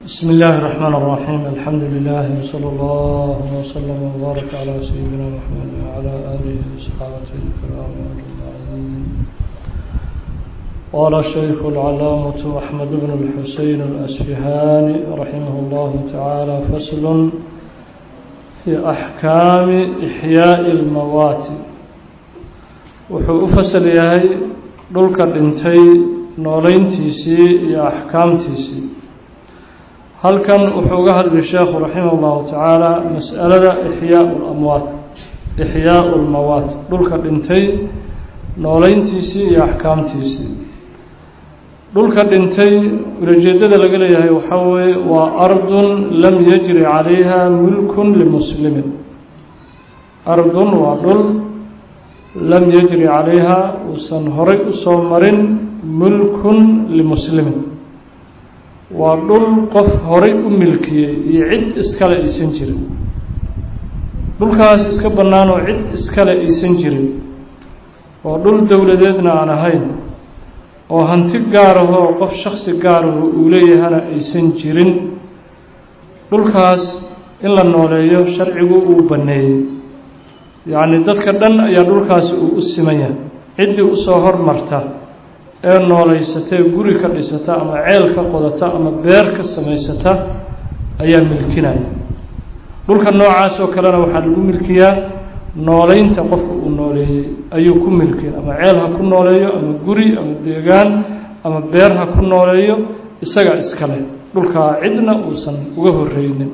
بسم الله الرحمن الرحيم الحمد لله وصلى الله وسلم وبارك على سيدنا محمد وعلى آله وصحابته الكرام أجمعين قال الشيخ العلامة أحمد بن الحسين الأسفهاني رحمه الله تعالى فصل في أحكام إحياء الموات wuxuu u fasal yahay dhulka dhintay nooleyntiisii iyo axkaamtiisii halkan wuxuu uga hadli sheekhu raximah اllahu tacaala mas'alada ixyaau lamwaat ixyaau lmawaat dhulka dhintay nooleyntiisii iyo axkaamtiisii dhulka dhintay ulajeedada laga leeyahay waxaa weeye waa ardun lam yajri calayha mulkun limuslimin ardun waa dhul lam yajri calayha uusan horay u soo marin mulkun limuslimin waa dhul qof horay u milkiyey iyo cid iskale aysan jirin dhulkaas iska bannaan oo cid iskale aysan jirin oo dhul dowladeedna aan ahayn oo hanti gaaraho qof shaksi gaaraho uu leeyahana aysan jirin dhulkaas in la nooleeyo sharcigu uu banneeyey yacni dadka dhan ayaa dhulkaasi uu u siman yahay ciddii usoo hormarta ee nooleysatee guri ka dhisata ama ceel ka qodata ama beer ka samaysata ayaa milkinaya dhulka noocaas oo kalena waxaa lagu milkiyaa nooleynta qofka uu nooleeyey ayuu ku milkin ama ceel ha ku nooleeyo ama guri ama deegaan ama beer ha ku nooleeyo isaga iskale dhulkaa cidna uusan uga horreynin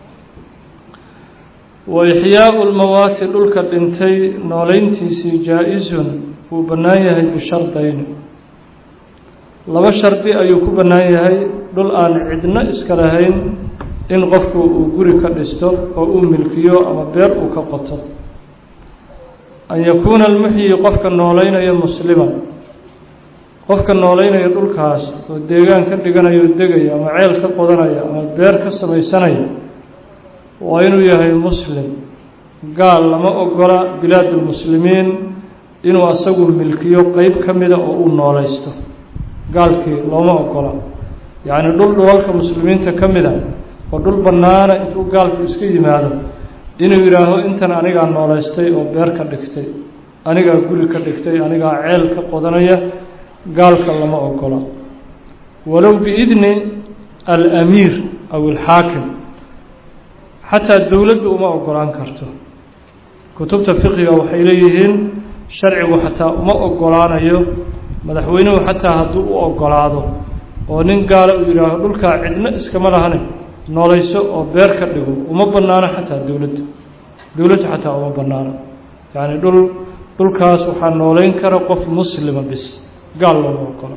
wa ixyaau lmawaati dhulka dhintay nooleyntiisii jaa-isun wuu bannaan yahay bishardayni laba shardi ayuu ku bannaan yahay dhul aan cidno iska lahayn in qofku uu guri ka dhisto oo uu milkiyo ama beer uu ka qoto an yakuuna almuxyi qofka nooleynaya musliman qofka nooleynaya dhulkaas oo deegaan ka dhiganayo o degaya ama ceel ka qodanaya ama beer ka samaysanaya waa inuu yahay muslim gaal lama ogola bilaadulmuslimiin inuu asagu milkiyo qeyb ka mida oo uu nooleysto gaalkii looma ogola yacni dhul dhulalka muslimiinta ka mida oo dhul bannaana intuu gaalku iska yimaado inuu yidhaaho intan anigaa nooleystay oo beer ka dhigtay anigaa guri ka dhigtay anigaa ceel ka qodanaya gaalka lama ogola walow biidni alamiir aw alxaakim xataa dowladdu uma ogolaan karto kutubta fiqiga waxay leeyihiin sharcigu xataa uma ogolaanayo madaxweynuhu xataa hadduu u ogolaado oo nin gaala uu yidhaaho dhulkaa cidno iskama lahane nooleyso oo beer ka dhigo uma bannaano xataa dowladda dowladdu xataa uma bannaano yacni dhul dhulkaas waxaa nooleyn kara qof muslima bis gaal looma ogola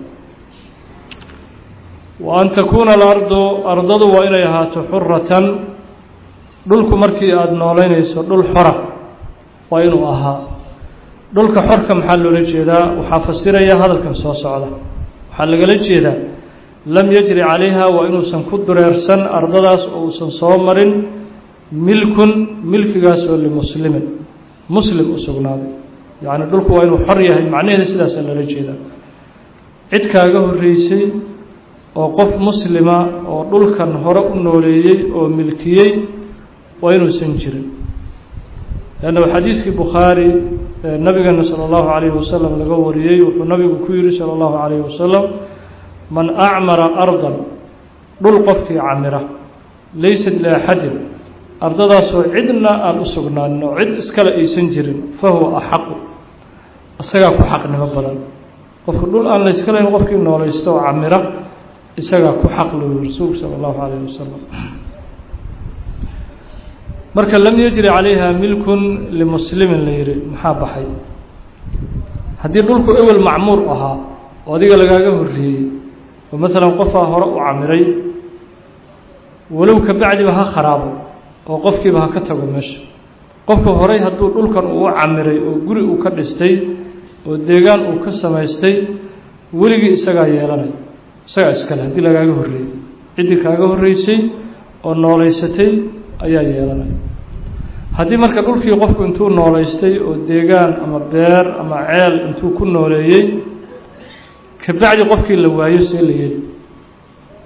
wa an takuuna alardu ardadu waa inay ahaato xuratan dhulku markii aada nooleynayso dhul xora waa inuu ahaa dhulka xorka maxaa loola jeedaa waxaa fasiraya hadalkan soo socda waxaa lagala jeedaa lam yajri calayha waa inuusan ku dureersan ardadaas oo uusan soo marin milkun milkigaas oo limuslimin muslim u sugnaaday yacni dhulku waa inuu xor yahay macnaheeda sidaasaa loola jeedaa cid kaaga horreysay oo qof muslima oo dhulkan hore u nooleeyey oo milkiyey waa inuusan jirin leanna xadiiskii bukhaari nabigeena sala allahu calayhi wasalam laga wariyey wuxuu nabigu ku yihi sala allahu calayhi wasalam man acmara ardan dhul qofkii camira laysat liaxadin ardadaasoo cidna aan u sugnaanin oo cid iskale aysan jirin fa huwa axaqu isagaa ku xaqnimo badan qofka dhul aan layska lahayn qofkii nooleysto oo camira isagaa ku xaq loo yihi rasuulku sala allahu calayhi wasalam marka lam yajri calayha milkun limuslimin la yihi maxaa baxay haddii dhulku ewel macmuur ahaa oo adiga lagaaga horreeyey oo maalan qofaa hore u camiray walow ka bacdiba ha kharaabo oo qofkiiba ha ka tago meesha qofka horey hadduu dhulkan uu u camiray oo guri uu ka dhistay oo deegaan uu ka samaystay weligii isagaa yeelanay isagaa iskale haddii lagaaga horreeyey ciddii kaaga horreysay oo nooleysatay ayaa yeelanaya haddii marka dhulkii qofku intuu nooleystay oo deegaan ama beer ama ceel intuu ku nooleeyey kabacdi qofkii la waayo see la yeli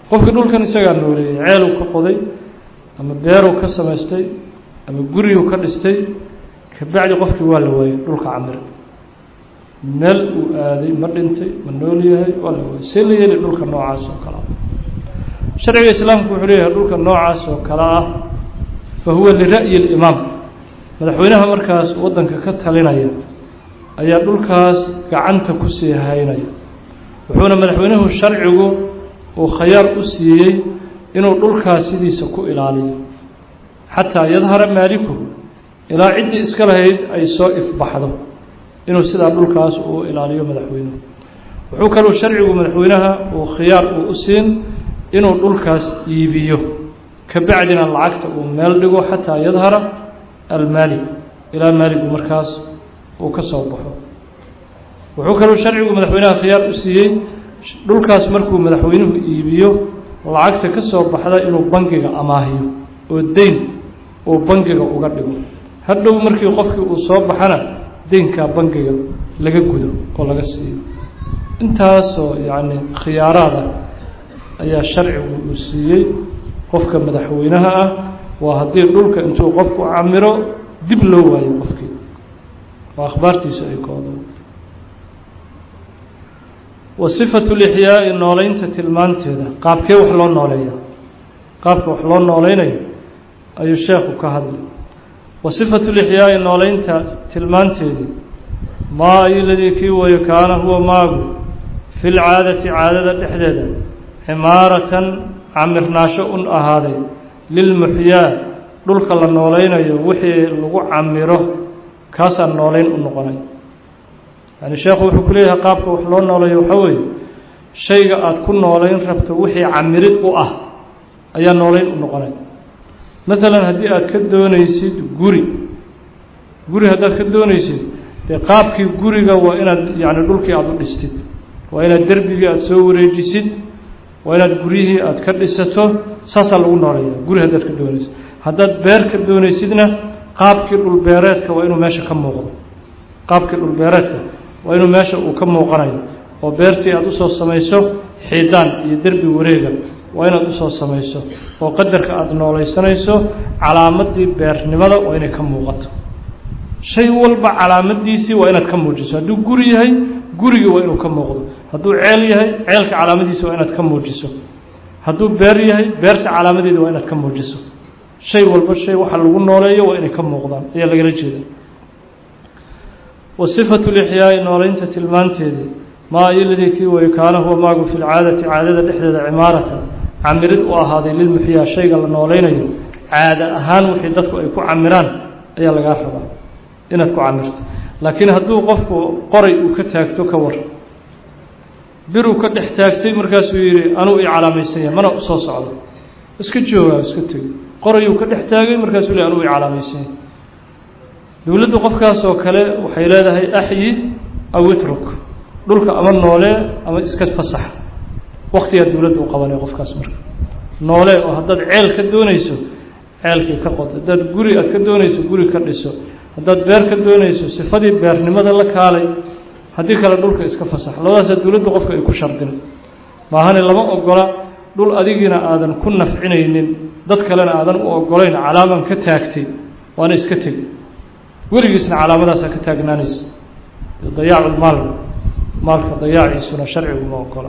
qofkii dhulkan isagaa nooleeyey ceeluu ka qoday ama beeruu ka samaystay ama guriyuu ka dhistay kabacdi qofkii waa la waayey dhulka camir meel uu aaday ma dhintay ma nool yahay waa la waayey see la yeeli dhulka noocaas oo kale ah sharciga islaamku wuxuu leeyahay dhulka noocaas oo kale ah fa huwa lira'yi اlimaam madaxweynaha markaas waddanka ka talinaya ayaa dhulkaas gacanta ku sii haynaya wuxuuna madaxweynuhu sharcigu uu khayaar u siiyey inuu dhulkaas sidiisa ku ilaaliyo xataa yadhara maaliku ilaa ciddii iska lahayd ay soo ifbaxdo inuu sidaa dhulkaas uu ilaaliyo madaxweynuhu wuxuu kaluu sharcigu madaxweynaha uu khiyaar uu u siin inuu dhulkaas iibiyo ka bacdina lacagta uu meel dhigo xataa yadhara almaalik ilaa maaligu markaas uu ka soo baxo wuxuu kaluu sharcigu madaxweynaha khiyaar u siiyey dhulkaas markuu madaxweynuhu iibiyo lacagta ka soo baxda inuu bangiga amaahiyo oo deyn uu bangiga uga dhigo hadhow markii qofkii uu soo baxana deynkaa bangiga laga gudo oo laga siiyo intaasoo yacni khiyaaraada ayaa sharcigu uu siiyey qofka madaxweynaha ah waa haddii dhulka intuu qofku camiro dib loo waayo qofkii oo akhbaartiisu ay koodo wa sifatu lixyaai nooleynta tilmaanteeda qaabkee wax loo nooleeya qaabka wax loo nooleynayo ayuu sheekhu ka hadlay wa sifatu lixyaai nooleynta tilmaanteedii maa ayu ladii kii wayo kaana huwa maagu fi lcaadati caadada dhexdeeda cimaaratan camirnaasho un ahaaday lilmuxyaa dhulka la nooleynayo wixii lagu camiro kaasaan nooleyn u noqonay yani sheekhu wuxuu ku leeyahay qaabka wax loo nooleeyo waxaa weeye shayga aada ku nooleyn rabto wixii camirid u ah ayaa nooleyn u noqonay masalan haddii aad ka doonaysid guri guri haddaad ka doonaysid dee qaabkii guriga waa inaad yacni dhulkii aada u dhistid waa inaad derbigii aada soo wareejisid waa inaad guryihii aada ka dhisato saasaa lagu nooleeya guri haddaad ka doonaysid haddaad beer ka doonaysidna qaabkii dhulbeereedka waa inuu meesha ka muuqdo qaabkii dhulbeereedka waa inuu meesha uu ka muuqanayo oo beertii aada usoo samayso xiidaan iyo derbi wareega waa inaad usoo samayso oo qadarka aada nooleysanayso calaamadii beernimada waa inay ka muuqato shay walba calaamadiisii waa inaad ka muujiso hadduu guri yahay gurigii waa inuu ka muuqdo hadduu ceel yahay ceelka calaamadiisi waa inaad ka muujiso hadduu beer yahay beerta calaamadeeda waa inaad ka muujiso shay walba shay waxa lagu nooleeyo waa inay ka muuqdaan ayaa lagala jeeda wa sifatu lixyaai nooleynta tilmaanteedii maa iladii kii way kaana huwa maagu fi lcaadati caadada dhexdeeda cimaaratan camirid u ahaaday lilmuxyaa shayga la nooleynayo caada ahaan wixii dadku ay ku camiraan ayaa lagaa rabaa inaad ku camirto laakiin hadduu qofku qoray uu ka taagto ka war biruu ka dhex taagtay markaasuu yidhi anuu i calaamaysan yahay mana usoo socdo iska joogaa iska tegi qorayuu ka dhex taagay markaasuu le anuu i calaamaysan yahay dowladdu qofkaas oo kale waxay leedahay axyi aw itruk dhulka ama noolee ama iska fasax waktigaa dowladdu u qabanay qofkaas marka noolee oo haddaad ceel ka doonayso ceelkii ka qodo haddaad guri aad ka doonayso guri ka dhiso haddaad beer ka doonayso sifadii beernimada la kaalay haddii kale dhulka iska fasax labadaasaa dowladdu qofka ay ku shardin maahane lama ogola dhul adigiina aadan ku nafcinaynin dad kalena aadan u ogolayn calaaman ka taagtay waana iska teg weligiisna calaamadaasaa ka taagnaanaysa dayaaculmaal maalka dayaaciisuna sharcigu ma ogola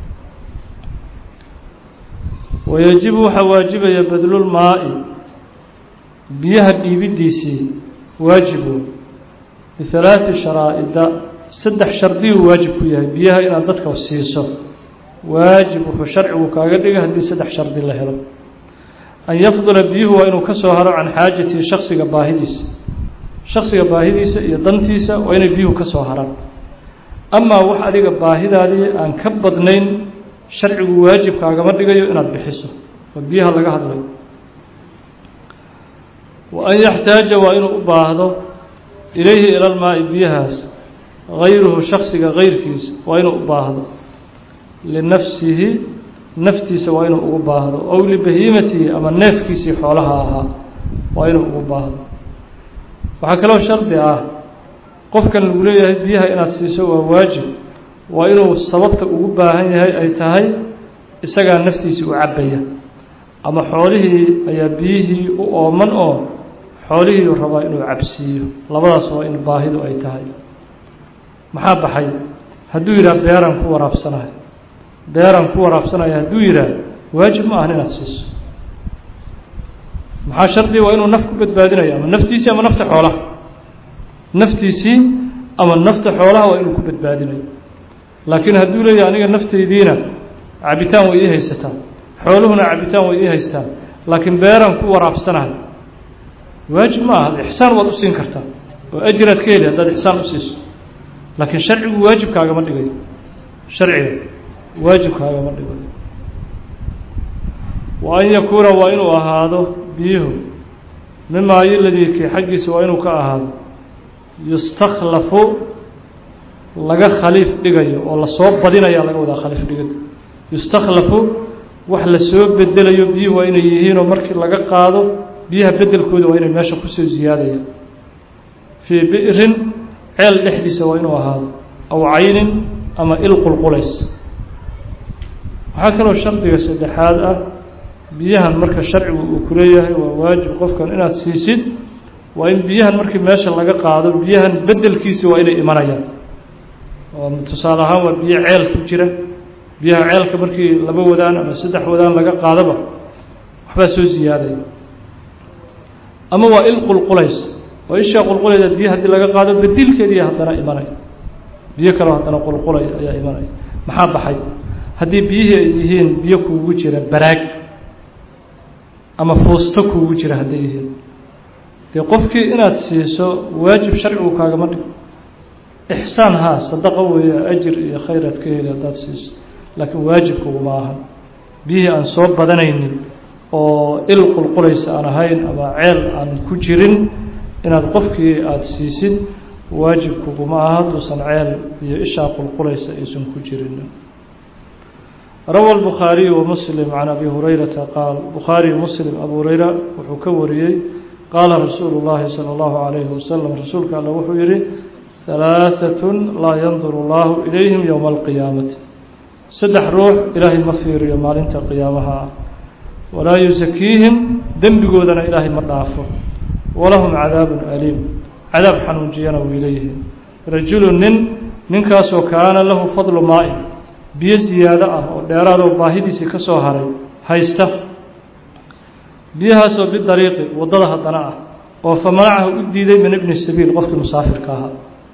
wayajibu waxaa waajibaya badlulmaa-i biyaha dhiibidiisii waajibu bihalaati sharaa'ida saddex shardiyuu waajib ku yahay biyaha inaad dadka siiso waajib wuxuu sharcigu kaaga dhigay haddii saddex shardi la helo an yafdula biyuhu waa inuu ka soo haro can xaajatii shaksiga baahidiisa shaksiga baahidiisa iyo dantiisa waa inay biyuhu ka soo haraan amaa wax adiga baahidaadii aan ka badnayn sharcigu waajib kaagama dhigayo inaad bixiso oo biyaha laga hadlayo wa an yaxtaaja waa inuu u baahdo ilayhi ilalmaa-i biyahaas gayruhu shaksiga gayrkiisa waa inuu u baahdo linafsihi naftiisa waa inuu ugu baahdo ow libahiimatihi ama neefkiisii xoolaha ahaa waa inuu ugu baahdo waxaa kaloo shardi ah qofkan lagu leeyahay biyaha inaad siiso waa waajib waa inuu sababta ugu baahan yahay ay tahay isagaa naftiisii u cabbaya ama xoolihii ayaa biyihii u ooman oo xoolihii u rabaa inuu cabsiiyo labadaas waa in baahidu ay tahay maxaa baxay hadduu yidhaha beeraan ku waraabsanayo beeraan ku waraabsanayo hadduu yidhaah waajib ma ahan inaad siiso maxaa shardi waa inuu naf ku badbaadinayo ama naftiisii ama nafta xoolaha naftiisii ama nafta xoolaha waa inuu ku badbaadinayo laakiin hadduu leeyahay aniga naftaydiina cabitaan way ii haysataa xooluhuna cabitaan way ii haystaan laakiin beeraan ku waraabsanayo waajib ma aha ixsaan waad u siin kartaa oo ajiraad ka heli haddaad ixsaan u siiso laakiin sharcigu waajibkaagama dhigayo sharciga waajibkaagama dhigayo wa an yakuuna waa inuu ahaado biyuhu mimaa yoladii kii xaggiisa waa inuu ka ahaado yustakhlafu laga khaliif dhigayo oo lasoo badinaya laga wadaa khaliif dhigada yustakhlafu wax lasoo bedelayo biyuhu waa inay yihiinoo markii laga qaado biyaha bedelkooda waa inay meesha kusoo ziyaadayaan fii bi'rin ceel dhexdiisa waa inuu ahaado aw caynin ama il qulqulays waxaa kaloo shardiga saddexaad ah biyahan marka sharcigu uu ku leeyahay waa waajib qofkan inaad siisid waa in biyahan markii meesha laga qaado biyahan bedelkiisi waa inay imanayaan oo tusaale ahaan waa biyo ceel ku jira biyaha ceelka markii laba wadaan ama saddex wadaan laga qaadaba waxbaa soo ziyaadaya ama waa il qulqulays oo ishaa qulqulayda biyo haddii laga qaado bedilkeediiya haddana imanaya biyo kaleo haddana qulqulaya ayaa imanaya maxaa baxay haddii biyihii ay yihiin biyo kuugu jira baraag ama fuusto kuugu jira hadday yihiin dee qofkii inaad siiso waajib sharcigu kaagama dhigo ixsaan haa sadaqo weeye ajir iyo khayr aad ka heli haddaad siiso laakiin waajibkuguma ahan biyihii aan soo badanaynin oo il qulqulaysa aan ahayn ama ceel aan ku jirin inaad qofkii aada siisid waajibkuguma aha hadduusan ceel iyo ishaa qulqulaysa aysan ku jirin rawa الbukhaariyu wamuslim can abi hurayrata qaal bukhaari muslim abu hurayra wuxuu ka wariyey qaala rasuulu اllahi salى اllahu عalayhi wasalam rasuulka alle wuxuu yihi ثalaaثaة laa yanduru اllahu ilayhim ywma اlqiyaamati saddex ruux ilaahay ma fiiriyo maalinta qiyaamaha ah walaa yusakiihim dembigoodana ilaahay ma dhaafo walahum cadaabun aliim cadaab xanuunjiyana way leeyihiin rajulu nin ninkaasoo kaana lahu fadlu maa-in biyo siyaado ah oo dheeraadoo baahidiisii ka soo haray haysta biyahaasoo bidariiqi waddada haddana ah oo fa manacahu u diiday min ibni sabiil qofkii musaafirka ahaa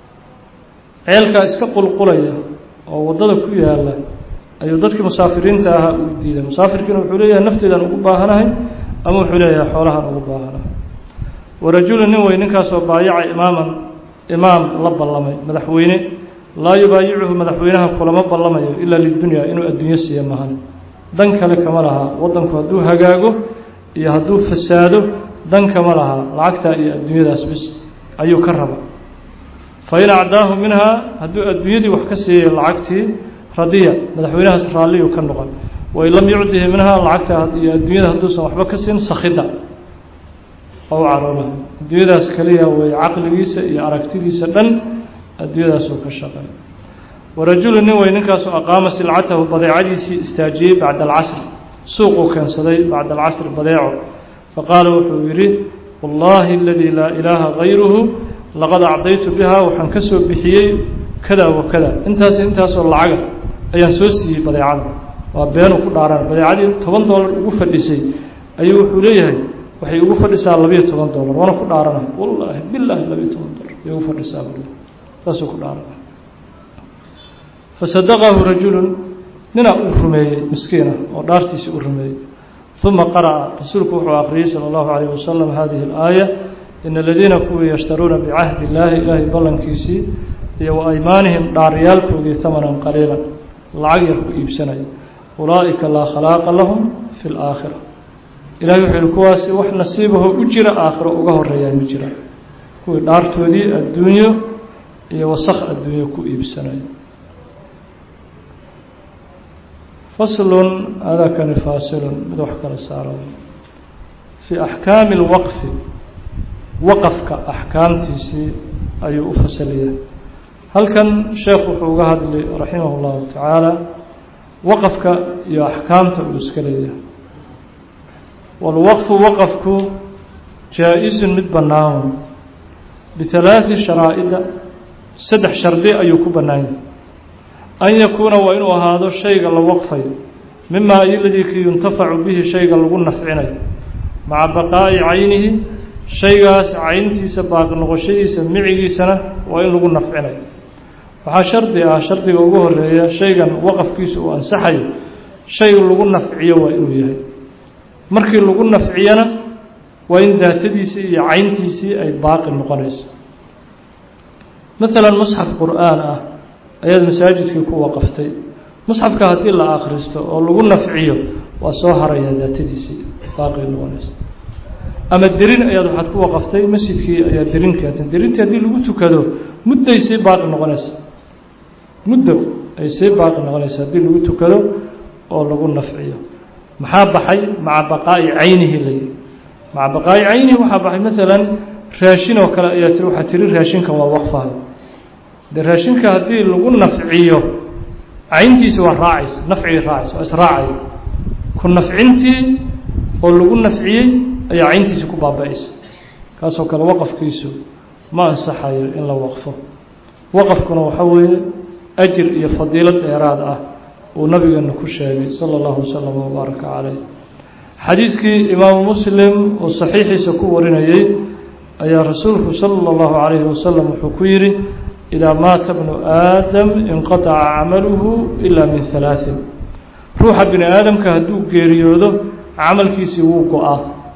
ceelkaa iska qulqulaya oo waddada ku yaala ayuu dadkii musaafiriinta ahaa u diiday musaafirkiina wuxuu leeyahay nafteedaan ugu baahanahay ama wuxuu leeyahay xoolahaan ugu baahanahay warajulu nin wey ninkaasoo baayaca imaaman imaam la ballamay madaxweyne laa yubaayicuhu madaxweynaha kulama ballamayo ilaa lidunyaa inuu adduunyo siiyo mahan dan kale kama lahaa waddanku hadduu hagaago iyo hadduu fasaado dan kama lahaa lacagtaa iyo adduunyadaas bis ayuu ka raba fa in acdaahu minhaa hadduu adduunyadii wax ka siiyay lacagtii radiya madaxweynahaas raalliyuu ka noqon wain lam yucdihi minhaa lacagta iyo adduunyada hadduusan waxba ka siin sakhida oo caroola adduunyadaas kaliya way caqligiisa iyo aragtidiisa dhan adduunyadaasuu ka shaqay warajulu nin wey ninkaasoo aqaama silcatahu badeecadiisii istaajiyey bacda alcasri suuquu keensaday bacda alcasri badeeco faqaala wuxuu yidhi wallaahi aladii laa ilaaha gayruhu laqad acdaytu bihaa waxaan ka soo bixiyey kada wa kada intaas intaasoo lacaga ayaan soo siiyey badeecada waa beenuu ku dhaaran badeecadii toban doolar ugu fadhisay ayuu wuxuu leeyahay waxay ugu fadhisaa labiyo toban doolar waana ku dhaaranay wallaahi bilaahi labiyo toban doolar bay ugu fadhisaa bul saasuu ku dhaaranay fasadaqahu rajulun ninaa uu rumeeyey miskiina oo dhaartiisii u rumeeyey uma qara'a rasuulku wuxuu akhriyey sala allahu calayh wasalam hadihi alaaya in aladiina kuwii yashtaruuna bicahdi illaahi ilaahay ballankiisii iyo wa aymaanihim dhaaryaalkoodii hamanan qaliilan lacag yar ku iibsanaya ulaa'ika laa khalaaqa lahum fi laakhira ilahay wuxuu yihi kuwaasi wax nasiibahoo u jira aakhiro uga horeeyaan ma jira kuwii dhaartoodii adduunyo iyo wasakh adduunyo ku iibsanaya faslun adakani faasilun mid wax kala saaro fii axkaami اlwaqfi waqafka axkaamtiisii ayuu u fasalaya halkan sheekh wuxuu uga hadli raximah اllahu tacaala waqafka iyo axkaamta uu iska leeyahay walwaqfu waqafku jaa-isun mid bannaan bihalaaثi sharaa'ida saddex shardi ayuu ku bannaan yahay an yakuuna waa inuu ahaado shayga la waqfayo mima aladii ki yuntafacu bihi shayga lagu nafcinayo maca baqaa'i caynihi shaygaas cayntiisa baaqi noqoshadiisa micigiisana waa in lagu nafcinayo waxaa shardi ah shardiga ugu horeeya shaygan waqafkiisa uu ansaxayo shay lagu nafciyo waa inuu yahay markii lagu nafciyana waa in daatadiisii iyo cayntiisii ay baaqi noqonayso maalan musxaf qur-aan ah ayaad masaajidkii ku waqaftay musxafka haddii la akhristo oo lagu nafciyo waa soo haraya daatadiisii baaqi noqonayso ama derin ayaad waxaad ku waqaftay masjidkii ayaa derin keentay derintii haddii lagu tukado mudday sii baaqi noqonaysa muddo ay sii baaqi noqonaysa haddii lagu tukado oo lagu nafciyo maxaa baxay maca baqaa'i caynihi layi maca baqaa'i caynihi waxaa baxay maalan raashin oo kale ayaa tiri waxaa tiri raashinkan waa waqfahay dee raashinka haddii lagu nafciyo cayntiisi waa raacaysa nafcigii raacaysa waa israacay ku nafcintii oo lagu nafciyey ayaa cayntiisi ku baaba-aysa kaasoo kale waqafkiisu ma ansaxayo in la waqfo waqafkuna waxaa weeye ajir iyo fadiilo dheeraad ah uu nabigeena ku sheegay sala allahu wasalam wabaaraka caleyh xadiiskii imaamu muslim uu saxiixiisa ku warinayey ayaa rasuulku sala allahu calayhi wasalam wuxuu ku yidhi idaa maata bnu aadam inqataca camaluhu ilaa min halaaثin ruuxa bini aadamka hadduu geeriyoodo camalkiisii wuu go-aa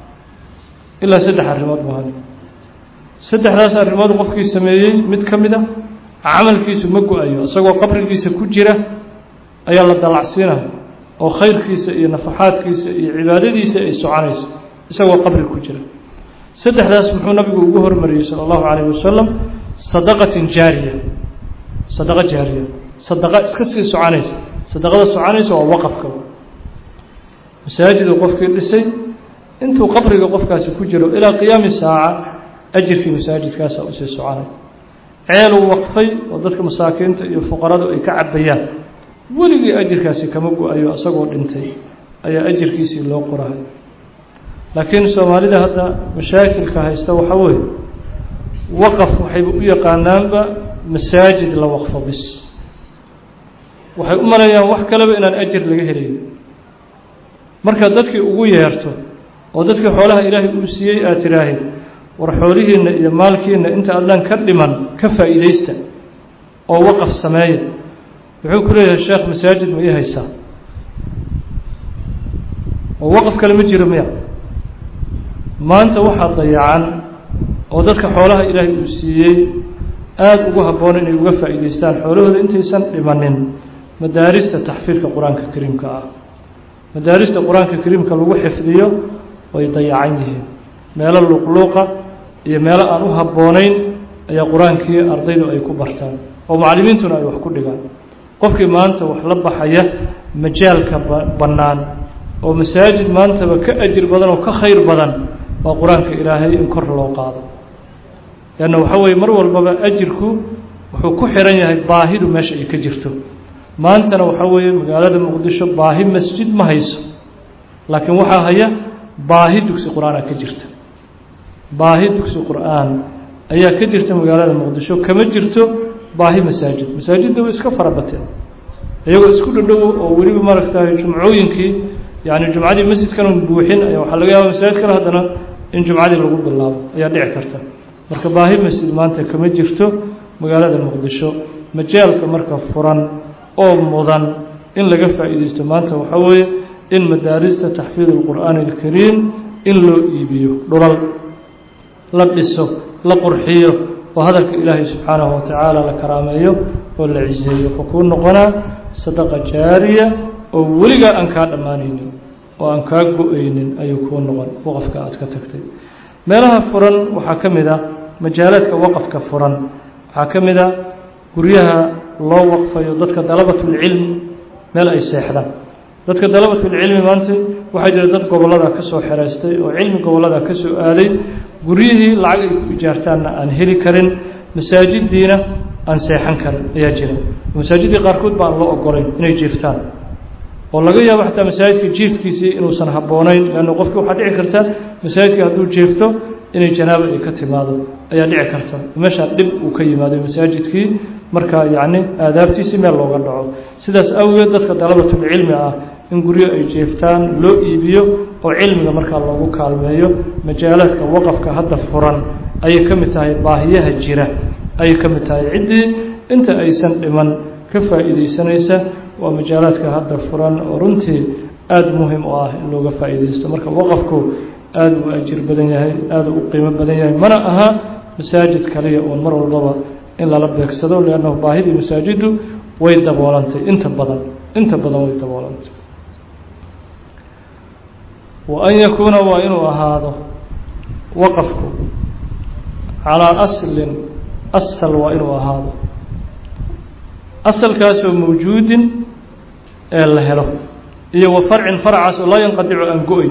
ilaa saddex arrimood muhan saddexdaas arrimood qofkii sameeyey mid ka mid a camalkiisu ma go-ayo isagoo qabrigiisa ku jira ayaa la dalacsiinaya oo khayrkiisa iyo nafaxaadkiisa iyo cibaadadiisa ay soconayso isagoo qabri ku jira saddexdaas muxuu nabigu ugu hormariyey sala allahu calayh wasalam sadaqatin jaariya sadaqa jaariya sadaqa iska sii soconaysa sadaqada soconaysa waa waqafka masaajiduu qofkii dhisay intuu qabriga qofkaasi ku jiro ilaa qiyaami saaca ajirkii masaajidkaasa usii soconay ceeluu waqfay oo dadka masaakiinta iyo fuqaradu ay ka cabayaan weligii ajirkaasi kama go-ayo isagoo dhintay ayaa ajirkiisii loo qorahay laakiin soomaalida hadda mashaakilka haysta waxaa weeye waqaf waxayba u yaqaanaanba masaajid la waqfo bis waxay u maleeyaan wax kaleba inaan ajir laga helayn markaad dadkii ugu yeerto oo dadkii xoolaha ilaahay uu siiyey aad tidhaahid war xoolihiinna iyo maalkiinna inta adlaan ka dhiman ka faa'iidaysta oo waqaf sameeya wuxuu ku leeyahay sheekh masaajid ma ii haysaa oo waqaf kale ma jiro miya maanta waxaa dayacan oo dadka xoolaha ilaahay uu siiyey aada ugu habboon inay uga faa'iidaystaan xoolahooda intaysan dhimanin madaarista taxfiidka qur-aanka kariimka ah madaarista qur-aanka kariimka lagu xifdiyo way dayacan yihiin meelo luuqluuqa iyo meelo aan u habboonayn ayaa qur-aankii ardaydu ay ku bartaan oo macallimiintuna ay wax ku dhigaan qofkii maanta wax la baxaya majaalka bannaan oo masaajid maantaba ka ajir badan oo ka khayr badan waa qur-aanka ilaahay in kor loo qaado leanna waxaa weeye mar walbaba ajirku wuxuu ku xiran yahay baahidu meesha ay ka jirto maantana waxaa weeye magaalada muqdisho baahi masjid ma hayso laakiin waxaa haya baahi dugsi qur-aana ka jirta baahi dugsi qur-aan ayaa ka jirta magaalada muqdisho kama jirto baahi masaajid masaajidda way iska farabateen iyagoo isku dhadhow oo weliba maaragtay jumcooyinkii yani jumcadii masjidkan buuxin ayaa waxaa laga yaaba masaajid kale haddana in jumcadii lagu bilaabo ayaa dhici karta marka baahi masjid maanta kama jirto magaalada muqdisho majaalka marka furan oo mudan in laga faa'iidaysto maanta waxaa weeye in madaarista taxfiid alqur'aani alkariim in loo iibiyo dhulal la dhiso la qurxiyo oo hadalka ilaahay subxaanahu watacaala la karaameeyo oo la ciseeyo wuxuu kuu noqonaa sadaqa jaariya oo weligaa aan kaa dhammaanaynin oo aan kaa go-aynin ayuu kuu noqon waqafka aad ka tagtay meelaha furan waxaa ka mid a majaalaadka waqafka furan waxaa ka mid a guryaha loo waqfayo dadka dalabatulcilmi meel ay seexdaan dadka dalabatulcilmi maanta waxaa jira dad gobollada ka soo xeraystay oo cilmi gobollada ka soo aaday guryihii lacag ay ku ijaartaanna aan heli karin masaajidiina aan seexan karin ayaa jira masaajiddii qaarkood ba aan loo ogolayn inay jiiftaan oo laga yaabo xataa masaajidka jiifkiisii inuusan habboonayn leanna qofkii waxaa dhici karta masaajidka hadduu jeefto inay janaabo ay ka timaado ayaa dhici karta meeshaa dhib uu ka yimaado masaajidkii markaa yacni aadaabtiisii meel looga dhaco sidaas awgeed dadka dalabatulcilmi ah in guryo ay jeeftaan loo iibiyo oo cilmiga markaa loogu kaalmeeyo majaalaadka waqafka hadda furan ayay ka mid tahay baahiyaha jira ayay ka mid tahay ciddii inta aysan dhiman ka faa'iidaysanaysa waa majaalaadka hadda furan oo runtii aada muhim u ah in looga faa'iidaysto marka waqafku aada uu ajir badan yahay aada u qiimo badan yahay mana aha masaajid kaliya oon mar walbaba in lala beegsado liannahu baahidii masaajiddu way daboolantay inta badan inta badan way daboolantay wa an yakuuna waa inuu ahaado waqafku calaa aslin asal waa inuu ahaado asalkaasoo mawjuudin ee la helo iyo wa farcin farcaas oo laa yanqadicu aan go-ay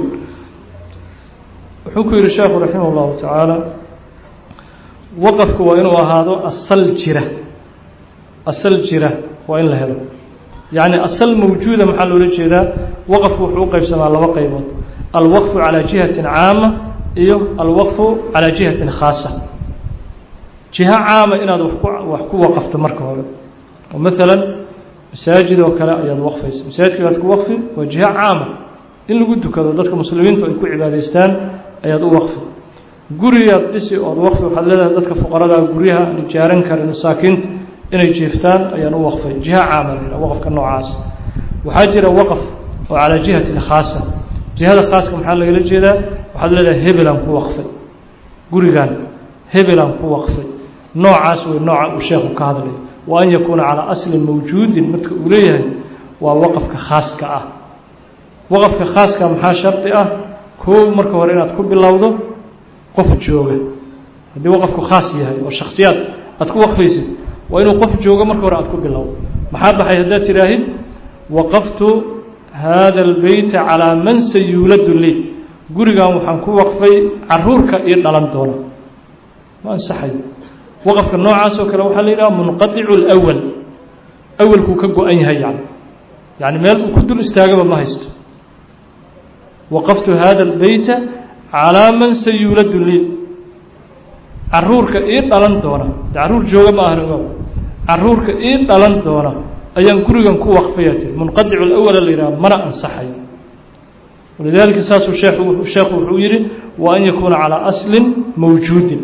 wuxuu ku yihi sheekhu raximah اllahu tacaala waqafku waa inuu ahaado asal jira asal jira waa in la helo yacni asal mawjuuda maxaa loola jeedaa waqafku wuxuu u qeybsamaa laba qaybood alwaqfu calaa jihatin caama iyo alwaqfu calaa jihatin khaasa jiho caama inaad wax ku wax ku waqafto marka hore oo maalan masaajid oo kale ayaad waqfaysa masaajidkaaad ku waqfi waa jiho caama in lagu dukado dadka muslimiintu ay ku cibaadaystaan ayaad u waqfi gurigaad dhisi ood waqfi waxaad leedahay dadka fuqaradaa guryaha aan ijaaran karin masaakiinta inay jeeftaan ayaan u waqfay jiho caama la waqfka noocaas waxaa jira waqf oo calaa jihatin khaasa jihada khaaska maxaa lagala jeedaa waxaad leedahay hebelaan ku waqfay gurigan hebelaan ku waqfay noocaas wey nooca uu sheekhu ka hadlayo wa an yakuuna calaa aslin mawjuudin marka uu leeyahay waa waqafka khaaska ah waqafka khaaska maxaa shardi ah koow marka hore inaad ku bilowdo qof jooga haddii waqafku khaas yahay oo shaksiyaad aad ku waqfaysid waa inuu qof joogo marka hore aad ku bilowdo maxaa baxay haddaad tidhaahid waqaftu hada albeyta calaa man sayuuladu lii gurigan waxaan ku waqfay caruurka io dhalan doona ma ansaxayo waqafka noocaas oo kale waxaa la yidhaha munqadicu lwal awalkuu ka go-an yahay yani yani meel uu ku dul istaagaba ma haysto waqaftu hada albeyta calaa man sayuuladu lii caruurka ii dhalan doona caruur jooga ma ahna ogaw caruurka ii dhalan doona ayaan gurigan ku waqfaya tiri munqadicu lawala la yidhaha mana ansaxayo walidaalika saasuu sheekhu sheekhu wuxuu yidhi wa an yakuuna calaa aslin mawjuudin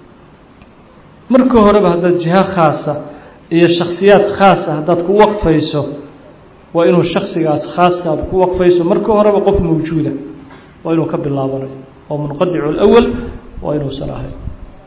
marka horeba haddaad jiho khaasa iyo shaksiyaad khaasa haddaad ku waqfayso waa inuu shaksigaas khaaska aad ku waqfayso marka horeba qof mawjuuda waa inuu ka bilaabanayo oo munqadicu lawal waa inuusan ahayn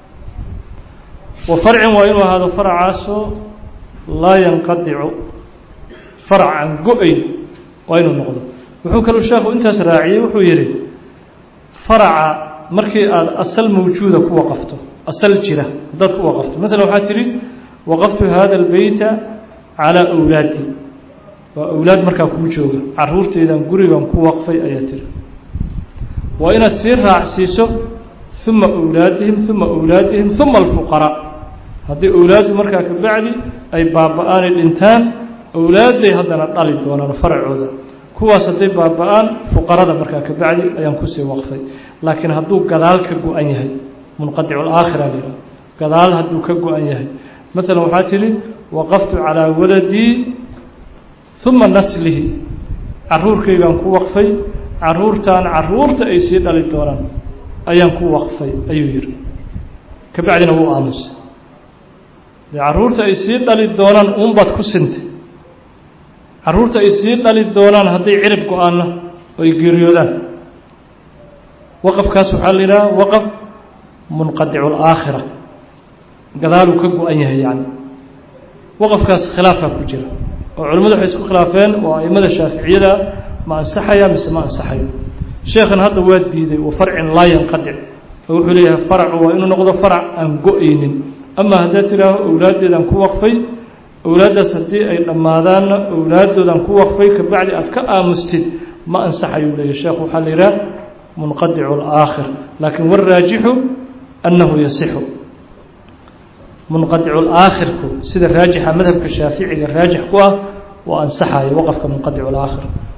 wa farcin waa inuu ahaado farcaasoo laa yanqadicu farc aan go-ayn waa inuu noqdo wuxuu kaluu sheekhu intaas raaciyey wuxuu yidhi faraca markii aada asal mawjuuda ku waqafto asal jira haddaad ku waqafto maalan waxaa tidhi waqaftu hada albeyta calaa awlaadi waa awlaad markaa kuu jooga caruurteydan gurigan ku waqfay ayaa tiri waa inaad sii raacsiiso uma awlaadihim uma awlaadihim uma alfuqaraa haddii awlaaddu markaa ka bacdi ay baaba-aanay dhintaan awlaadday haddana dhali doonaan faracooda kuwaas hadday baaba-aan fuqarada markaa ka bacdi ayaan kusii waqfay laakiin hadduu gadaal ka go-an yahay munqadicu laakhira layidhaha gadaal hadduu ka go-an yahay maalan waxaa tidhi waqaftu calaa waladii uma naslihi caruurkaygaan ku waqfay caruurtan caruurta ay sii dhali doonaan ayaan ku waqfay ayuu yihi ka bacdina wuu aamusay dee caruurta ay sii dhali doonaan uunbaad ku sintay caruurta ay sii dhali doonaan hadday cirib go-aanna oo ay geeriyoodaan waqafkaas waxaa la yidhaha waqaf munqadicu laakhira gadaaluu ka go-an yahay yani waqafkaas khilaafaa ku jira oo culimmadu waxay isku khilaafeen oo aimada shaaficiyada ma ansaxaya mise ma ansaxayo sheekhan hadda waa diiday wa farcin laa yanqadic oo wuxuu leeyahay faracu waa inuu noqdo farac aan go-aynin ama haddaad tidhaaho awlaaddeedaan ku waqfay awlaaddaas haddii ay dhammaadaanna awlaaddoodaan ku waqfay ka bacdi aad ka aamustid ma ansaxayuu leeyahy sheekhu waxaa la yidhaha munqadicu alaakhir laakiin waraajixu annahu yasixu munqadicu laakhirku sida raajixa madhabka shaaficiga raajix ku ah waa ansaxaya waqafka munqadicu laakhir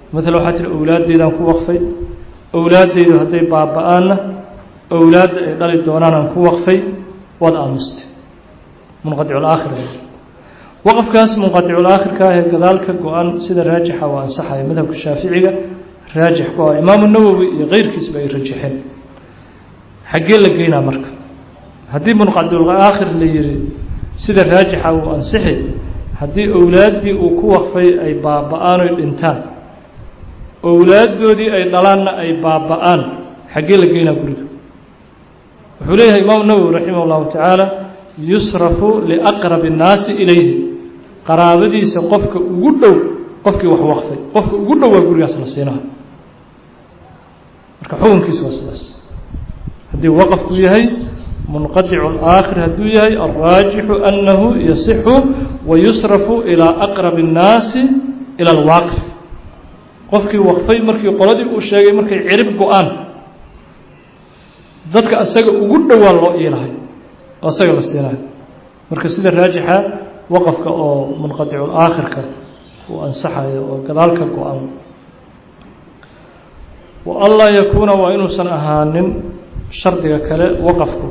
maala waxaa tiri owlaaddeydaan ku waqfay owlaaddeydu hadday baaba-aanna owlaadda ay dhali doonaanaan ku waqfay waad aamustay munqadiculaakhir waqafkaas munqadiculaakhirka ah ee gadaalka go-an sida raajixa waa ansaxaya madhabka shaaficiga raajix ku ah imaamu nawowi iyo keyrkiisba ay rajaxeen xaggee la geynaa marka haddii munqadiculaakhir la yihi sida raajixa uu ansixi haddii owlaaddii uu ku waqfay ay baaba-aan oy dhintaan owlaaddoodii ay dhalaanna ay baaba-aan xaggee la geynaa guriga wuxuu leeyahay imaamu nawowi raximah اllahu tacaala yusrafu liaqrab الnaasi ilayhi qaraabadiisa qofka ugu dhow qofkii wax waqfay qofka ugu dhow waa gurigaas la siinaha marka xukunkiisu waa sidaas haddii waqafku yahay munqadicu اlaakhir hadduu yahay alraajixu anahu yasixu wayusrafu ilaa aqrabi الnaasi ilى اlwaaqif qofkii waqfay markii qoladii uu sheegay markay cirib go-aan dadka asaga ugu dhowaa loo iilahay oo asaga la siinayo marka sida raajixa waqafka oo munqadiculaakhirka uu ansaxayo oo gadaalka go-an wa anlaa yakuuna waa inuusan ahaanin shardiga kale waqafku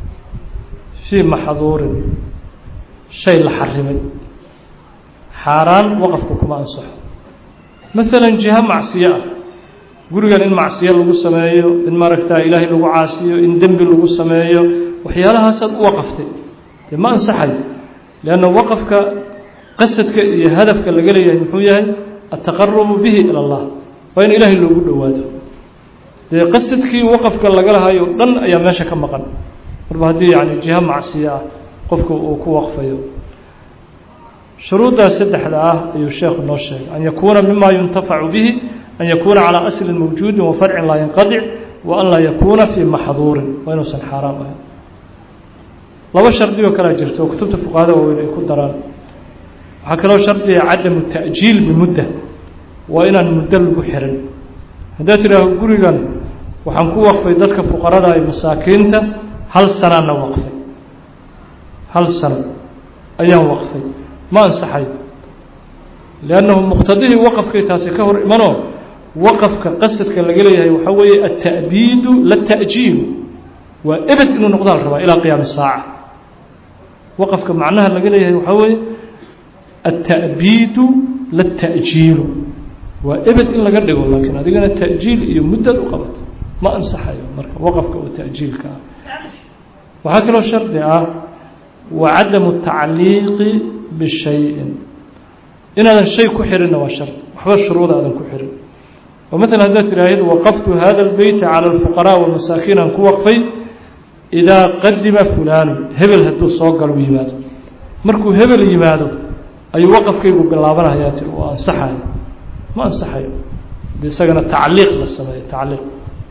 fii maxduurin shay la xarimay xaaraan waqafku kuma ansaxo maalan jiha macsiyo ah gurigan in macsiyo lagu sameeyo in maaragtaa ilaahay lagu caasiyo in dembi lagu sameeyo waxyaalahaasaad u waqaftay dee ma ansaxayo leanna waqafka qasadka iyo hadafka laga leeyahay muxuu yahay ataqarubu bihi ila allah waa in ilaahay loogu dhowaado dee qasadkii waqafka laga lahayo dhan ayaa meesha ka maqan marba haddii yani jiha macsiyo ah qofka uu ku waqfayo shuruuddaas saddexda ah ayuu sheekhu noo sheegay an yakuuna mima yuntafacu bihi an yakuuna calىa aslin mawjuudi wa farcin laa yanqadic wa an laa yakuuna fii maxduurin waa inuusan xaaraam ahayn laba shardigoo kalea jirto oo kutubta fuqahada waaweyn ay ku daraan waxaa kaloo shardiga cadamu ta'jiil bimudda waa inaan muddo lagu xirin haddaad tidhaaho gurigan waxaan ku waqfay dadka fuqarada iyo masaakiinta hal sanaana waqfay hal sano ayaan waqfay ma ansaxayo liannahu muqtadihii waqafkay taasi ka hor imanoo waqafka qasadka laga leeyahay waxaa weeye alta'biidu lata'jiilu waa ebed inuu noqdaa la rabaa ilaa qiyaami saaca waqafka macnaha laga leeyahay waxaa weeye alta'biidu lata'jiilu waa ebed in laga dhigo laakiin adigana ta'jiil iyo muddaad u qabato ma ansaxayo marka waqafka oo ta'jiilka ah waxaa kaloo shardi ah wa cadamu tacliiqi bishayin inaadan shay ku xirinna waa shard waxba shuruuda aadan ku xirin oo maalan haddaad tidhaahid waqaftu hada اlbeyta calى اlfuqaraaء walmasaakiin aan ku waqfay idaa qadima fulaanu hebel hadduu soo galo yimaado markuu hebel yimaado ayuu waqafkaygu bilaabanayaa tir oo ansaxayo ma ansaxayo de isagana tacliiq la sameeyo tacliiq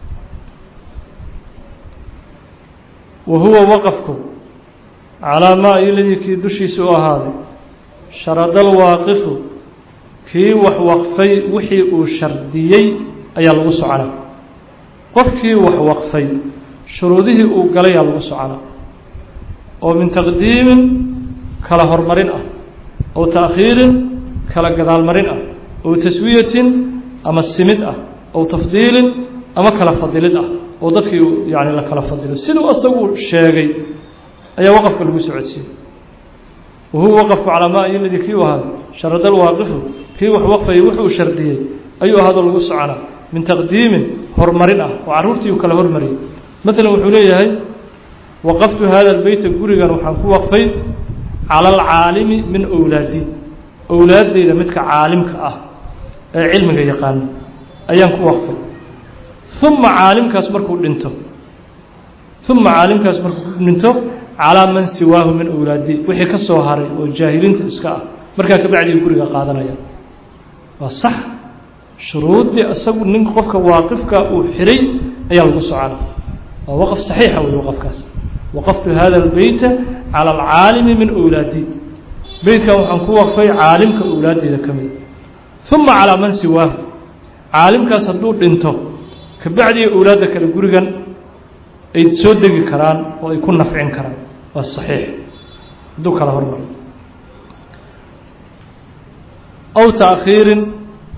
wa huwa waqafku calaa maa iladii kii dushiisa u ahaaday sharadal waaqifu kii wax waqfay wixii uu shardiyey ayaa lagu soconaa qofkii wax waqfay shuruudihii uu galayaa lagu soconaa oo min taqdiimin kala hormarin ah ow taakhiirin kala gadaalmarin ah ow taswiyatin ama simid ah ow tafdiilin ama kala fadilid ah oo dadkii yani la kala fadilo siduu asagu sheegay ayaa waqafka lagu socodsiiyey wahuwa waqafku calaa maa iladii kii u ahaado sharadal waaqifu kii wax waqfayay wuxuu shardiyey ayuu ahaadoo lagu soconaa min taqdiimin horumarin ah oo carruurtii uu kala hormariyey maalan wuxuu leeyahay waqaftu hada albeyta gurigan waxaan ku waqfay cala alcaalimi min owlaadi owlaaddeyda midka caalimka ah ee cilmiga yaqaano ayaan ku waqfay uma caalimkaas markuu dhinto uma caalimkaas markuu dhinto calaa man siwaahu min owlaadi wixii ka soo haray oo jaahiliinta iska ah markaa kabacdii guriga qaadanaya waa sax shuruuddii isagu nin qofka waaqifka uu xiray ayaa lagu socona waa waqf saxiixa wey waqafkaas waqaftu hada albeyta cala alcaalimi min owlaadi beytkan waxaan ku waqfay caalimka owlaadeyda ka mida uma calaa man siwaahu caalimkaas hadduu dhinto kabacdii owlaadda kale gurigan ay soo degi karaan oo ay ku nafcin karaan waa saxiix hadduu kala hormaro aw taakhiirin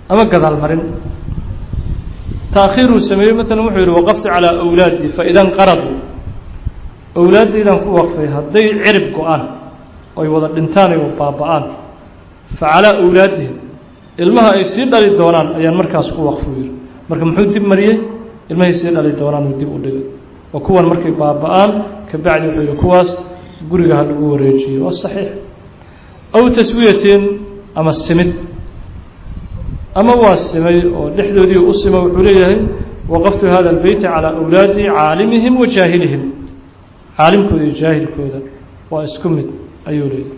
ama gadaal marin taakhiiruu sameeyey maalan wuxuu yihi waqaftu calaa awlaadii faida nqaraduu awlaaddaydaan ku waqfay hadday cirib go-aan oy wada dhintaan ay baaba-aan fa calaa awlaadihim ilmaha ay sii dhali doonaan ayaan markaas ku waqfu yihi marka muxuu dib mariyey ilmahay sii dhali doonaan uu dib u dhigay oo kuwan markay baaba-aan kabacdi wuxuu yihi kuwaas guriga ha lagu wareejiyo waa saxiix aw taswiyatin ama simid ama waa simay oo dhexdoodii u sima wuxuu leeyahay waqaftu hada albeyta calaa awlaadi caalimihim wa jaahilihim caalimkooda iyo jaahilkooda waa isku mid ayuu leeyahay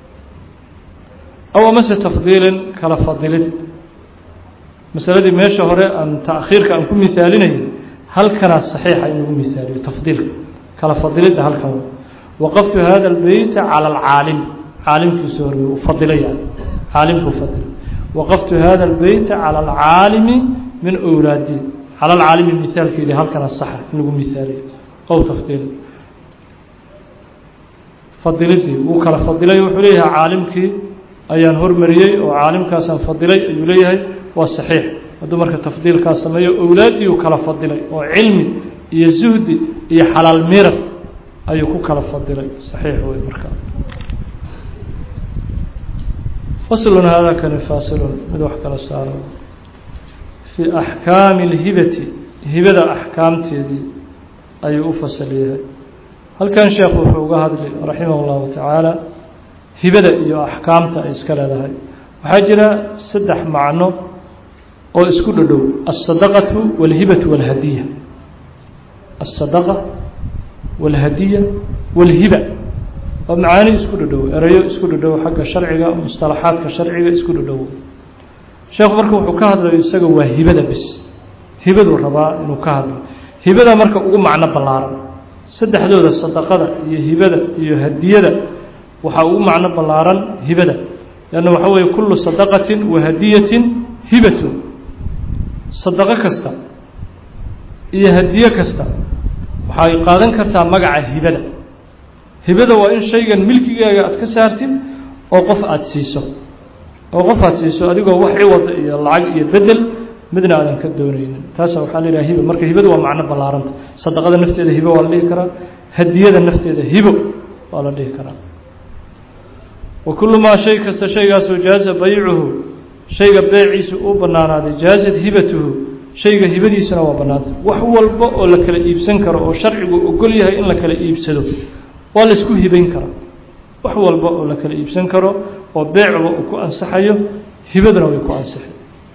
aw amase tafdiilin kala fadilid masaladii meesha hore aan taakhiirka aan ku misaalinayay halkanaa saxiixa in lagu misaaliyo tafdiilka kala fadilidda halkan waqaftu hada albeyta cala alcaalim caalimkiisu hormey u fadilay yani caalimkuu fadilay waqaftu hada albeyta cala alcaalimi min awlaadi cala alcaalimi misaalkeedii halkana saxa in lagu misaaliyo ow tafdiil fadilidii wuu kala fadilay wuxuu leeyahay caalimkii ayaan hormariyey oo caalimkaasaan fadilay ayuu leeyahay waa saxiix hadduu marka tafdiilkaas sameeyo owlaaddii uu kala fadilay oo cilmi iyo zuhdi iyo xalaal mirad ayuu ku kala fadilay saxiix wey marka faslun hada kani faasilun mid wax kala saaro fii axkaami اlhibati hibada axkaamteedii ayuu u fasal yahay halkan sheekhu wuxuu uga hadli raximah اllahu tacaala hibada iyo axkaamta ay iska leedahay waxaa jira saddex macno oo isku dhodhow aلsadaqatu wاlhibatu wاlhadiya aلsadaqa wاlhadiya wاlhiba waa macaani isku dhodhow erayo isku dhodhow xagga sharciga musطalaxaadka sharciga isku dhodhow sheekhu marka wuxuu ka hadlayo isaga waa hibada bis hibaduu rabaa inuu ka hadlo hibada marka ugu macno ballaaran saddexdooda sadaqada iyo hibada iyo hadiyada waxaa ugu macno ballaaran hibada lanna waxaa weeye kullu sadaqatin wa hadiyatin hibatun sadaqo kasta iyo hadiye kasta waxay qaadan kartaa magaca hibada hibada waa in shaygan milkigaaga aad ka saartid oo qof aada siiso oo qof aad siiso adigoo wax ciwada iyo lacag iyo bedel midna aadan ka doonaynin taasa waxaa la yidhaha hiba marka hibada waa macno ballaaranta sadaqada nafteeda hibo waa la dhihi karaa hadiyada nafteeda hibo waa la dhihi karaa wa kullu maa shay kasta shaygaasoo jaaza baycuhu shayga beeciisu uu bannaanaaday jaazad hibatuhu shayga hibadiisuna waa bannaanta wax walba oo la kala iibsan karo oo sharcigu ogol yahay in la kala iibsado waa la isku hibayn karaa wax walba oo la kala iibsan karo oo beecba uu ku ansaxayo hibaduna way ku ansixay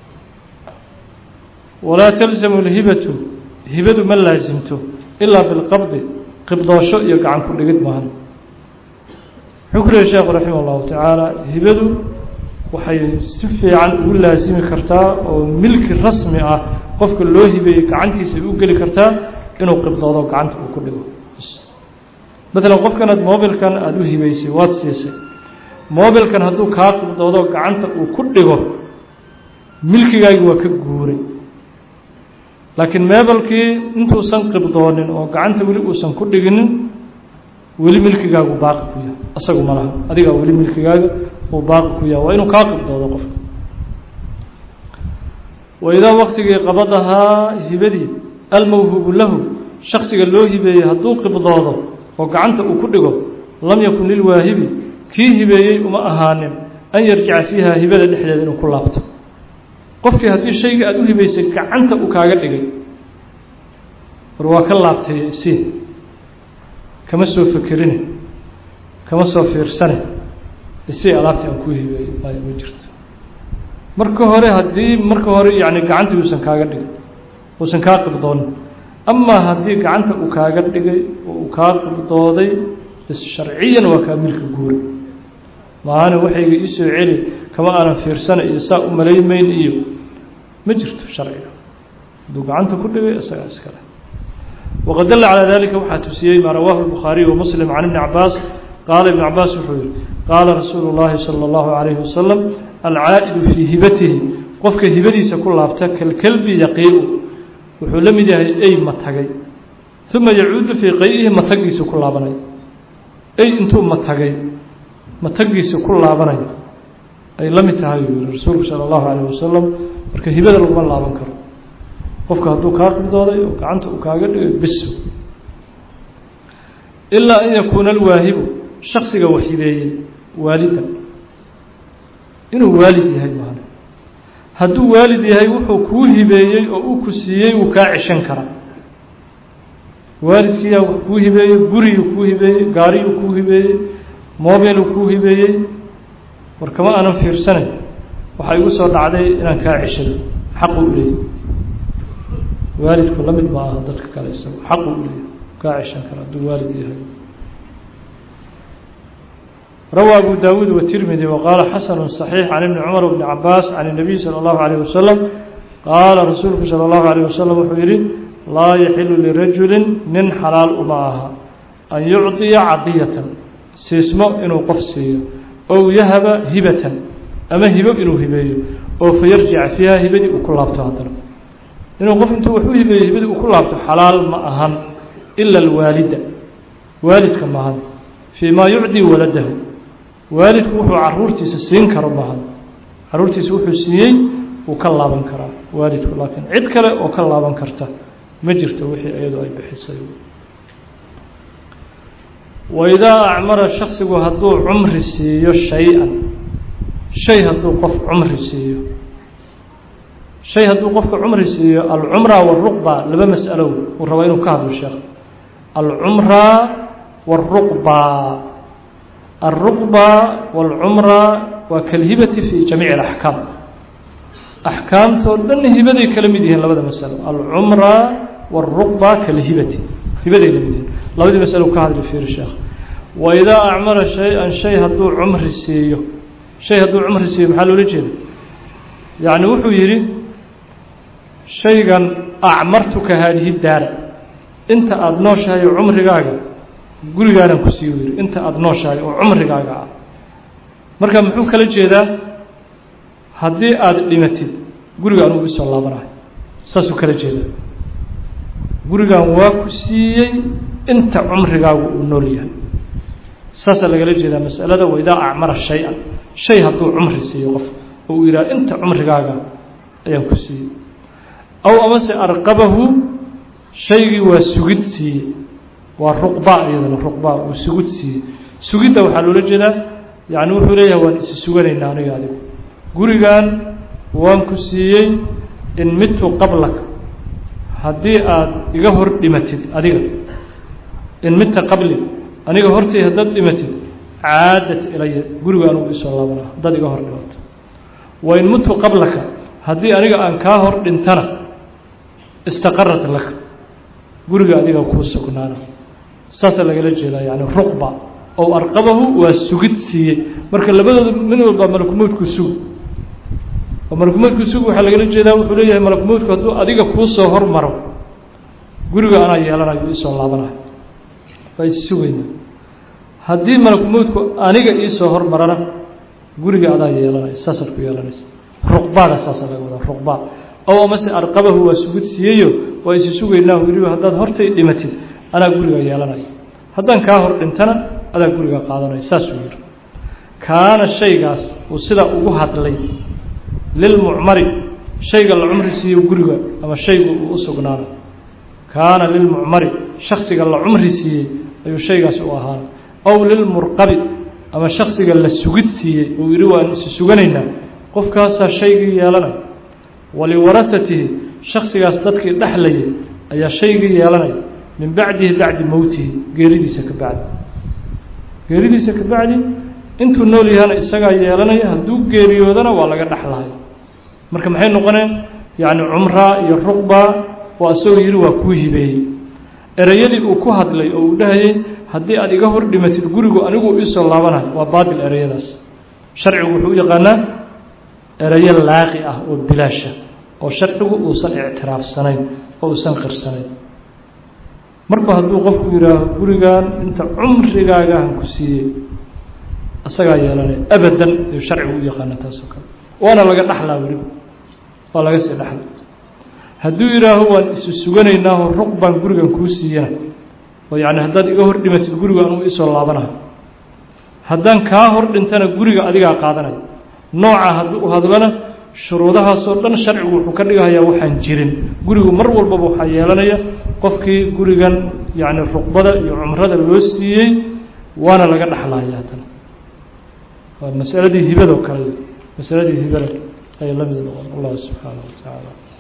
walaa talzamu اlhibatu hibadu ma laasimto ilaa bilqabdi qibdoosho iyo gacan ku dhigid maahan wuxuu ku lehi sheekhu raximah اllahu tacaala hibadu waxay si fiican ugu laasimi kartaa oo milki rasmi ah qofka loo hibeeyey gacantiisa ay u geli kartaa inuu qibdoodo gacanta uu ku dhigo maalan qofkan aad mobilkan aada u hibeysay waad siisay mobilkan hadduu kaa qibdoodo gacanta uu ku dhigo milkigaagi waa ka guuray laakiin meebelkii intuusan qibdoonin oo gacanta weli uusan ku dhiginin weli milkigaagu baaqi ku yahay isagu ma laha adigaa weli milkigaaga uu baaqi ku yahay waa inuu kaa qibdoodo qofka waidaa waktigii qabadahaa hibadii almawhuubu lahu shaksiga loo hibeeyey hadduu qibdoodo oo gacanta uu ku dhigo lam yakun lilwaahibi kii hibeeyey uma ahaanin an yarjica fiiha hibada dhexdeeda inuu ku laabto qofkii haddii shayga aada u hibaysay gacanta uu kaaga dhigay war waa ka laabtay isiin kama soo fekerine kama soo fiirsane isii alaabtii aan kuu hibeeyey ay ma jirto marka hore haddii marka hore yacni gacantii uusan kaaga dhigay uusan kaa qibdoonin amaa haddii gacanta uu kaaga dhigay oo uu kaa qibdooday bis sharciyan waa kaa milka guura maana waxayga iisoo celi kama aanan fiirsana iyo saa u malaymayn iyo ma jirto sharciga hadduu gacanta ku dhigay isagaa iskale waqad dalla calaa dalika waxaa tusiyey maa rawaahu الbukhaariy wamuslim can ibni cabaas qaala ibn cabaas wuxuu yihi qaala rasuulu اllahi salى اllahu عalayhi wasalam alcaa'idu fii hibatihi qofka hibadiisa ku laabta kalkelbi yaqiiu wuxuu la mid yahay ey matagay uma yacuudu fii qay'ihi matagiisa ku laabanaya ey intuu matagay matagiisa ku laabanayo ay la mid tahay uu yihi rasuulku sala allahu calayh wasalam marka hibada laguma laaban karo qofka hadduu kaa qibdooday oo gacanta uu kaaga dhigay bis ilaa an yakuuna alwaahibu shaksiga wax hibeeyey waalida inuu waalid yahay maana hadduu waalid yahay wuxuu kuu hibeeyey oo uu ku siiyey wuu kaa ceshan karaa waalidkiiyaa wax kuu hibeeyey guriyuu kuu hibeeyey gaariyuu kuu hibeeyey mobiluu kuu hibeeyey war kama aanan fiirsanayn waxaa igu soo dhacday inaan kaa ceshado xaqu u leeyahy waalidku la mid ma aha dadka kale isago xaqu u leeyahy kaa ceshan kara hadduu waalid yahay rawى أbو dاود والتirmidي وqاaل xasن صحيiح عن iبن cمر بن cabاس عن النبي slى الlaه عليه وسلم qaala rasuulku slى الlaه عليه وسلم wuxuu yihi laa yaxilu lirajuli nin xalaal uma aha an yucطiya cadiyatan siismo inuu qof siiyo ow yahaba hibatan ama hibo inuu hibeeyo oo fayarjica fiiha hibadii uu ku laabto haddana inuu qof intuu wax u hibeeyo hibadii uu ku laabto xalaal ma ahan ila اlwaalida waalidka maahan fii ma yucdii waladahu waalidku wuxuu caruurtiisa siin karo maahan caruurtiisa wuxuu siiyey wuu ka laaban karaa waalidku laakiin cid kale oo ka laaban karta ma jirto wixii iyadu ay bixisay waidaa acmara shaksigu hadduu cumri siiyo shay-an shay hadduu qof cumri siiyo shay hadduu qofka cumri siiyo alcumra waruqba laba mas'alo uu rabaa inuu ka hadlo sheekh alcumra waruqba alruqba waalcumra waa kalhibati fi jamiici alaxkaam axkaamtoo dhan hibaday kala mid yihiin labada masalo alcumra wاlruqba kalhibati hibaday la mid yihiin labadii masalo ka hadli fiiri sheekh waidaa acmara shay-an shay hadduu cumri siiyo shay hadduu cumri siiyo maxaa loola jeeda yacni wuxuu yidhi shaygan acmartuka haadihi daara inta aada nooshahay cumrigaaga gurigaanan ku siiyo yidhi inta aada nooshahay oo cumrigaaga ah marka muxuu kala jeedaa haddii aada dhimatid guriga anugu isoo laabanahay saasuu kala jeedaa gurigan waa ku siiyey inta cumrigaagu uu nool yahay saasaa lagala jeedaa masalada waidaa acmara shay-an shay hadduu cumri siiyo qof oo uu yidhaha inta cumrigaaga ayaan ku siiyey aw amase arqabahu shaygii waa sugid siiyey waa ruqba iyadana ruqba uu sugid siiyey sugidda waxaa loola jeedaa yacni wuxuu leeyahay waan isi suganaynaa aniga adigu gurigan waan ku siiyey in midtu qablak haddii aada iga hor dhimatid adiga in midta qabli aniga hortay haddaad dhimatid caadat ilaya guriga anugu isoo laabanaa haddaad iga hor dhimato wa in midtu qablaka haddii aniga aan kaa hor dhintana istaqarat laka guriga adiga kuu sugnaana saasaa lagala jeedaa yani ruqba ow arqabahu waa sugid siiyey marka labadooda mid walba malakumowdku sug oo malakumowdku sug waxaa lagala jeedaa wuxuu leeyahay malakumowdku hadduu adiga kuu soo hormaro guriga anaa yeelanayo isoo laabanayo waa issugayna haddii malakumowdku aniga iisoo hormarana guriga adaa yeelanayo saasaad ku yeelanaysa ruqbaada saasaa laga wadaa ruqbaa ow amase arqabahu waa sugid siiyeyo waa isi sugaynaa weliba haddaad hortay dhimatid anaa guriga yeelanayo haddaan kaa hor dhintana adaa guriga qaadanaya saasuu yihi kaana shaygaas uu sidaa ugu hadlay lilmucmari shayga la cumri siiyo guriga ama shaygu uu u sugnaana kaana lilmucmari shaksiga la cumri siiyey ayuu shaygaas u ahaana ow lilmurqabi ama shaksiga la sugid siiyey uu yidhi waan isi suganaynaa qofkaasaa shaygii yeelanaya waliwarahatihi shaksigaas dadkii dhexlayay ayaa shaygii yeelanaya min bacdihi bacdi mowtihi geeridiisa ka bacdi geeridiisa ka bacdi intuu nool yahana isagaa yeelanaya hadduu geeriyoodana waa laga dhexlahay marka maxay noqoneen yacni cumraa iyo ruqba waa isagoo yidhi waa kuu hibeeyey ereyadii uu ku hadlay oo uu dhahayey haddii aad iga hor dhimatid gurigu anigu iisoo laabanayo waa baatil ereyadaas sharcigu wuxuu u yaqaanaa ereyo laaqi ah oo bilaasha oo sharcigu uusan ictiraafsanayn oo uusan qirsanayn marba hadduu qofku yidhaaho gurigan inta cumrigaagaan ku siiyey isagaa yeelanaya abadan ayuu sharcigu u yaqaana taasoo kale waana laga dhaxlaa weliba waa laga sii dhaxla hadduu yidhaaho waan isu suganaynaao ruq baan gurigan kuu siiyana oo yacni haddaad iga hor dhimatid guriga anugu isoo laabanayo haddaan kaa hor dhintana guriga adigaa qaadanaya nooca haddii u hadlana shuruudahaasoo dhan sharcigu wuxuu ka dhigahayaa waxaan jirin gurigu mar walbaba waxaa yeelanaya qofkii gurigan yacni ruqbada iyo cumrada loo siiyey waana laga dhexlaya haddana waa masaladii hibado kale masaladii hibada ayay la mid noqon allah subxaanaه wa tacaala